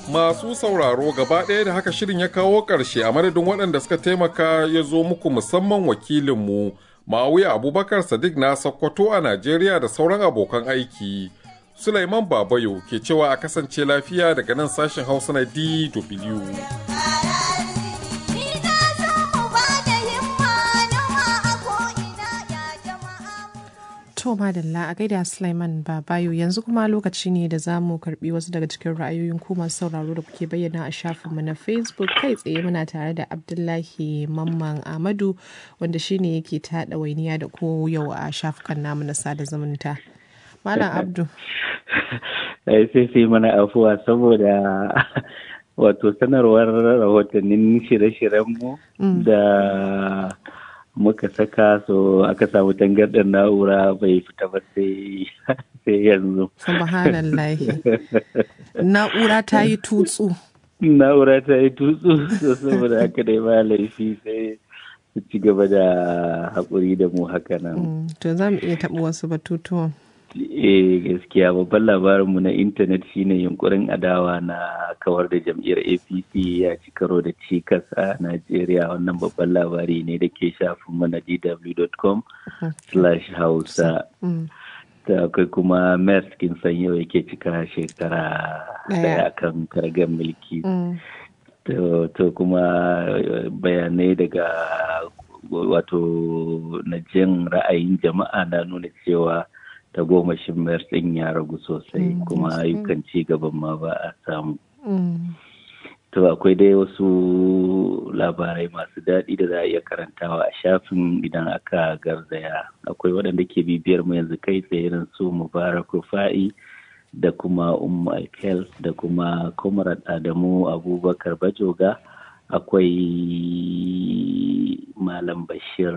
Masu sauraro gaba ɗaya da haka shirin ya kawo ƙarshe a madadin waɗanda suka taimaka ya zo muku musamman wakilinmu Ma'awiya Abubakar Sadiq na Sokoto a Najeriya da sauran abokan aiki. Sulaiman Babayo ke cewa a kasance lafiya daga nan sashen Hausa na DW. To madalla a gaida Sulaiman Babayo yanzu kuma lokaci ne da za mu karbi wasu daga cikin ra'ayoyin ku masu sauraro da kuke bayyana a shafinmu na Facebook kai tsaye muna tare da Abdullahi Mamman Ahmadu wanda shine yake ta ɗawainiya da ko yau a shafukan namu na sada zumunta. Malam Abdu. sai sai mana afuwa saboda wato sanarwar rahotannin shirye-shiryenmu da muka saka so aka samu tangarɗar na'ura bai fita ba sai yanzu. Subhanallahi. Na'ura ta yi tutsu. Na'ura ta yi tutsu so saboda haka dai ba laifi sai su ci gaba da haƙuri da mu haka nan. To za mu iya taɓa wasu batutuwan. eh gaskiya babban labarinmu na intanet shine yunkurin adawa na kawar da jam'iyyar apc ya ci karo da cikas a najeriya wannan babban labari ne da ke shafin mana dw.com slash hausa da akwai kuma mers kinsan yau yake cika shekara daya kan kargan mulki to kuma bayanai daga wato na jin ra'ayin jama'a na nuna cewa ta goma mayar ɗin ya ragu sosai kuma ayyukan ci gaban ma ba a samu. To akwai dai wasu labarai masu daɗi da za a iya karantawa a shafin idan aka garzaya. Akwai waɗanda ke bibiyar mu yanzu kai tsaye irin su Mubarak Rufa'i da kuma Ummu Alkel da kuma Comrade Adamu Abubakar Bajoga. Akwai Malam Bashir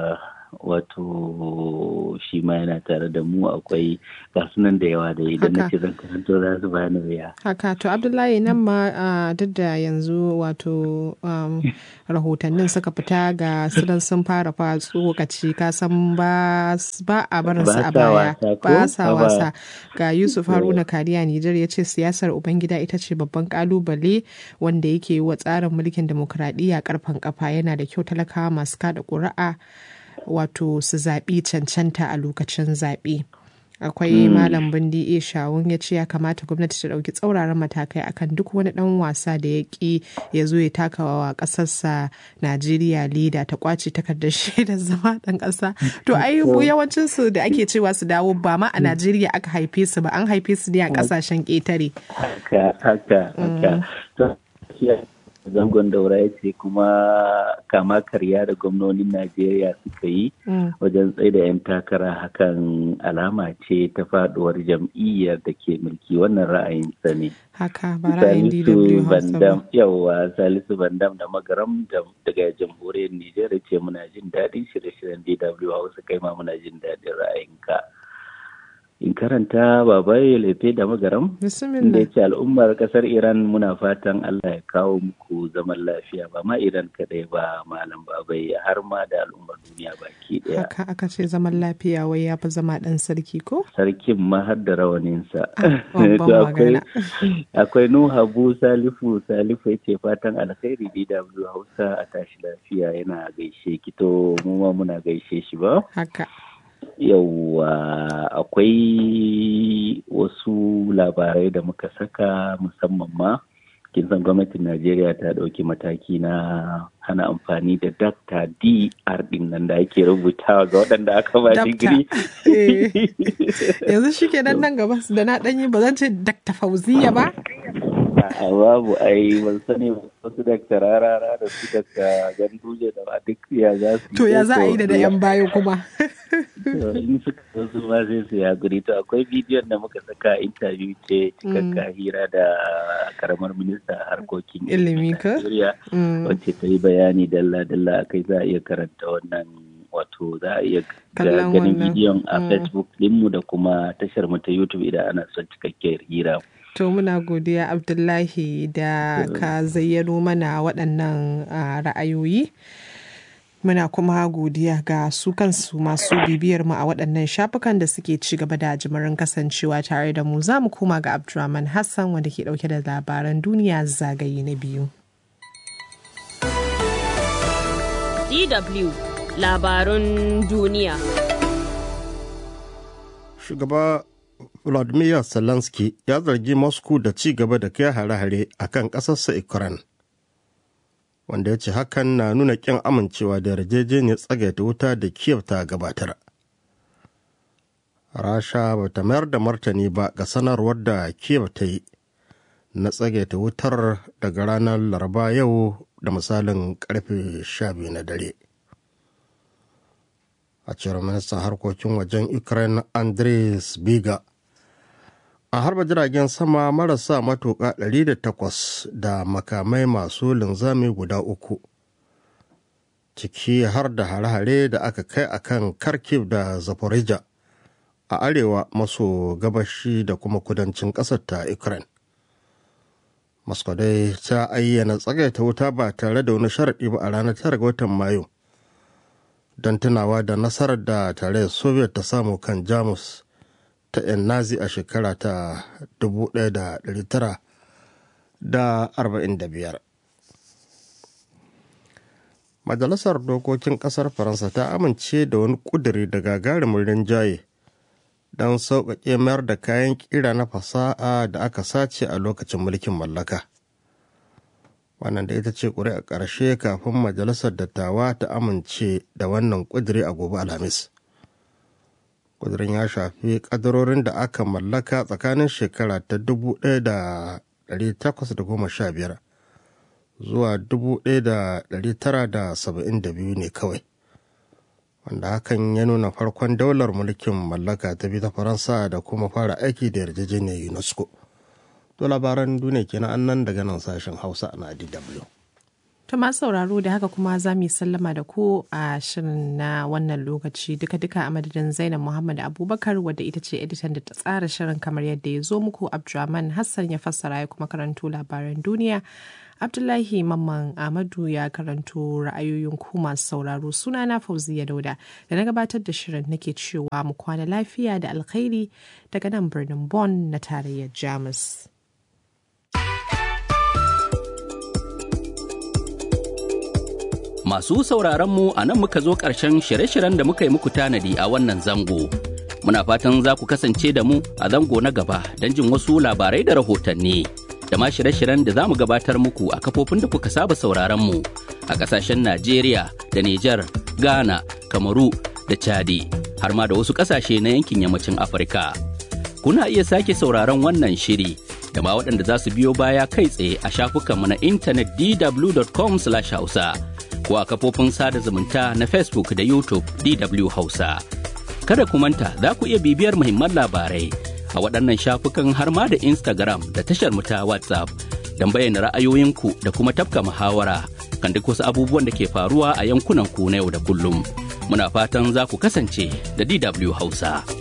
wato shi ma yana tare da mu akwai gasunan da yawa da idan na ce zan karanto za su bani wuya. Haka to Abdullahi nan ma duk da yanzu wato rahotannin suka fita ga sunan sun fara fa tsokaci ka san ba a barin su a baya ba sa wasa ga Yusuf Haruna Kariya Nijar ya ce siyasar Ubangida ita ce babban kalubale wanda yake wa tsarin mulkin demokuraɗiyya karfan kafa yana da kyau talakawa masu kada ƙuri'a wato su zaɓi cancanta a lokacin zaɓe. akwai malam bindi e shawun ya ce ya kamata gwamnati ta ɗauki tsauraran matakai akan duk wani ɗan wasa da ya ƙi ya zo ya taka wa ƙasarsa najeriya leda ta kwace takardar shaidar zama ɗan ƙasa to ai yawancin su da ake cewa su dawo ba ma a najeriya aka haife su ba an haife su ne a ƙasashen ƙetare haka haka haka zangon daura ya ce kuma kama karya da gwamnonin najeriya suka yi wajen tsaida 'yan takara hakan alama ce ta faduwar jam'iyyar da ke mulki wannan ra'ayinsa ne haka ba ra'ayin dw bandam yawa salisu bandam da magaram daga jamhuriyar nijar ce muna jin daɗin shirye-shiryen dw hausa kai ma muna jin daɗin ra'ayinka in karanta babaye lefe da magaram da ce al'ummar kasar iran muna fatan allah ya kawo muku zaman lafiya ba ma iran kadai ba malam babaye har ma da al'ummar duniya baki daya haka aka ce zaman lafiya wai ya fi zama dan sarki ko sarkin ma har da rawaninsa akwai nuhu habu salifu salifu ya ce fatan alkhairi dw hausa a tashi lafiya yana gaishe kito mu ma muna gaishe shi ba haka yauwa akwai wasu labarai da muka saka musamman ma kin san gwamnatin najeriya ta ɗauki mataki na hana amfani da dakta dr din nan da ake rubutawa ga waɗanda aka ba digiri yanzu shi ke nan gaba da na ɗanyi ba zan ce dakta fauziya ba a babu ai ban sani wasu dakta rarara da su dakta ganduje da ba duk ya za su to ya za a yi da yan bayo kuma in suka zo su ma sai su ya guri to akwai bidiyon da muka saka interview ce cikakka hira da karamar minista harkokin ilimi ka wacce ta yi bayani dalla dalla akai za a iya karanta wannan wato za a iya ganin bidiyon a facebook dinmu da kuma tashar mu ta youtube idan ana son cikakkiyar hira To muna godiya Abdullahi da ka zayyano mana waɗannan ra'ayoyi. Muna kuma godiya ga su kansu masu bibiyar mu a waɗannan shafukan da suke ci gaba da jimirin kasancewa tare da mu za mu koma ga Abdulrahman Hassan wanda ke ɗauke da labaran duniya zagaye na biyu. DW labarun duniya. Shugaba Vladimir Zelensky ya zargi Moscow da ci gaba da kai hare-hare a kan ƙasarsa Ukraine. wanda ya ce hakan na nuna ƙin amincewa da yarjejeniyar tsagaita wuta da kiev ta gabatar rasha ba ta mayar da martani ba ga sanarwar da kiev ta yi na tsagaita wutar daga ranar laraba yau da misalin karfe 12 na dare a cewar ministan harkokin wajen ukraine andres biga a harba jiragen sama marasa matuƙa 108 da makamai masu linzami guda uku ciki har da hare-hare da aka kai a kan kharkiv da zaporizhia a arewa maso gabashi da kuma kudancin ƙasar ta ukraine moscow dai ta ayyana tsagaita wuta ba tare da wani sharaɗi ba a ranar 9 ga watan mayu don tunawa da nasarar da tare soviet ta samu kan jamus ta 'yan nazi a shekara ta 1945 majalisar dokokin kasar faransa ta amince da wani kuduri da gagarumin rinjaye don sauƙaƙe mayar da kayan ƙira na fasaha da aka sace a lokacin mulkin mallaka wannan da ita ce ƙuri'a ƙarshe kafin majalisar dattawa ta amince da wannan kuduri a gobe alhamis kudirin ya shafi kadarorin da aka mallaka tsakanin shekara ta 1815 zuwa 1972 ne kawai wanda hakan ya nuna farkon daular mulkin mallaka ta bi ta faransa da kuma fara aiki da yarjejeniyar unesco to labaran duniya kenan annan daga nan sashen hausa na dw To masu sauraro da haka kuma za mu yi sallama da ku a shirin na wannan lokaci duka-duka a madadin Zainab Muhammad Abubakar wadda ita ce editan da ta tsara shirin kamar yadda ya zo muku Abdulrahman Hassan ya fassara ya kuma karanto labaran duniya. Abdullahi Mamman Ahmadu ya karanto ra'ayoyin ku masu sauraro suna na Fauziya Dauda da na gabatar da shirin nake cewa mu kwana lafiya da alkhairi daga nan birnin Bonn na tarayyar Jamus. Masu sauraron mu a nan muka zo ƙarshen shirye-shiryen da muka yi muku tanadi a wannan zango. Muna fatan za ku kasance da mu a zango na gaba don jin wasu labarai da rahotanni. Da ma shirye-shiryen da za mu gabatar muku a kafofin da kuka saba sauraron mu a ƙasashen Najeriya da Nijar, Ghana, Kamaru da Chadi, har ma da wasu ƙasashe na yankin yammacin Afirka. Kuna iya sake sauraron wannan shiri da ma waɗanda za su biyo baya kai tsaye a shafukanmu na intanet dw.com/hausa. ko a kafofin sada zumunta na Facebook da YouTube DW Hausa. Kada ku manta za ku iya bibiyar muhimman labarai a waɗannan shafukan har ma da Instagram da tashar mu ta WhatsApp don bayyana ra'ayoyinku da kuma tafka muhawara kan duk wasu abubuwan da ke faruwa a yankunan ku na yau da kullum. Muna fatan za ku kasance da DW Hausa.